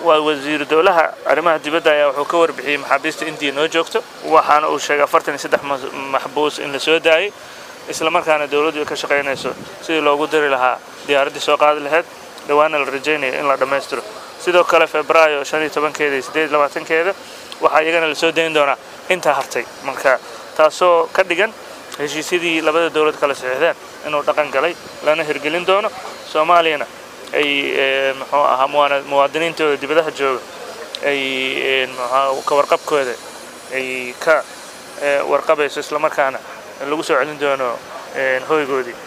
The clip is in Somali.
waa wasiiru dowlaha arrimaha dibadda ayaa wuxuu ka warbixiyey maxaabiista indiya noo joogto waxaana uu sheegay afartan iyo saddex maxbuus in la soo daayey isla markaana dowladdu ay ka shaqaynayso sidii loogu diri lahaa diyaaraddii soo qaadi lahayd dhawaana la rajaynayo in la dhammaystiro sidoo kale febraayo shan iyo tobankeeda iyo siddeed iyo labaatankeeda waxaa iyagana lasoo dayn doonaa intaa hartay marka taasoo ka dhigan heshiisyadii labada dowlad kala saxiixdeen inuu dhaqan galay lana hirgelin doono soomaaliyana ay muxuu ahaa muwaadiniintooda dibadaha jooga ay ka warqabkooda ay ka warqabayso islamarkaana lagu soo celin doono hoygoodii